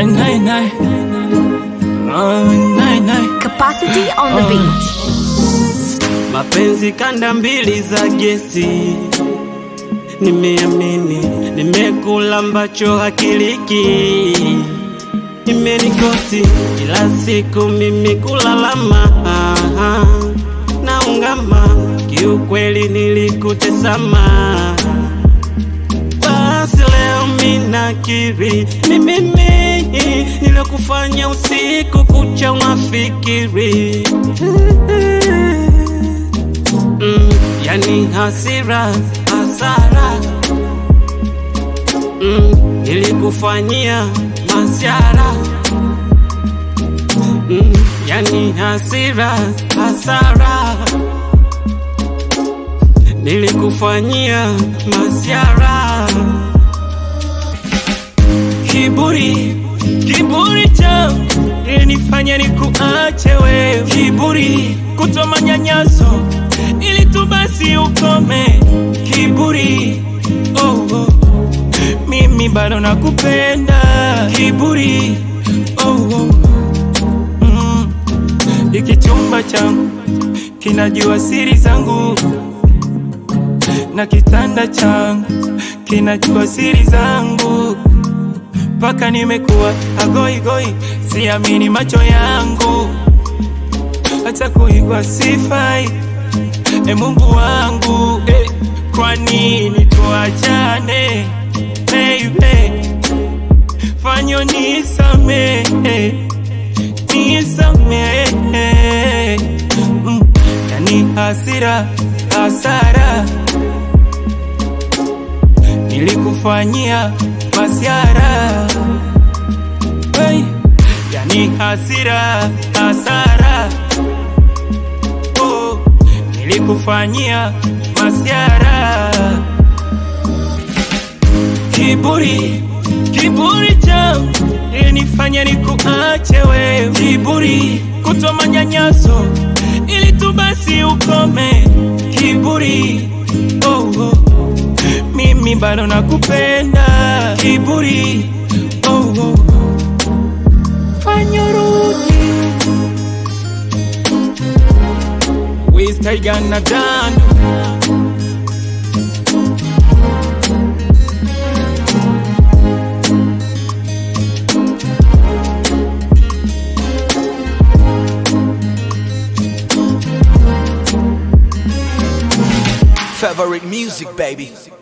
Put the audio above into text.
nine, nine. Oh, nine, nine. Capacity on the beat. Mapenzi kanda mbili za gesi, nimeamini, nimekula ambacho hakiliki, imenikosi kila siku mimi kulalama na ungama, kiukweli nilikutesama. Basi leo minakiri ni mimi nilokufanya usiku kucha unafikiri mm, yani hasira hasara mm, nilikufanyia masiara mm, yani hasira hasara nilikufanyia masiara Kiburi, kiburi changu ilinifanya nikuache wewe. Kiburi, kutoa manyanyaso ili tu basi ukome. Kiburi, oh, oh. Mimi bado nakupenda. Kiburi, oh, oh. Mm. Hiki chumba changu kinajua siri zangu na kitanda changu kinajua siri zangu mpaka nimekuwa agoigoi, siamini macho yangu, hata kuigwa sifai. E Mungu wangu eh, kwa nini tuachane baby? Fanyo nisamehe, nisamehe mm, yani hasira hasara nilikufanyia masiara hey, yani hasira hasara oh, nilikufanyia masiara kiburi kiburi changu ilinifanya nikuache wewe kiburi kutoa manyanyaso ili tu basi ukome kiburi oh, oh mimi bado nakupenda kiburi oh, oh. fanya rudi wistaigana dano Favorite music, baby.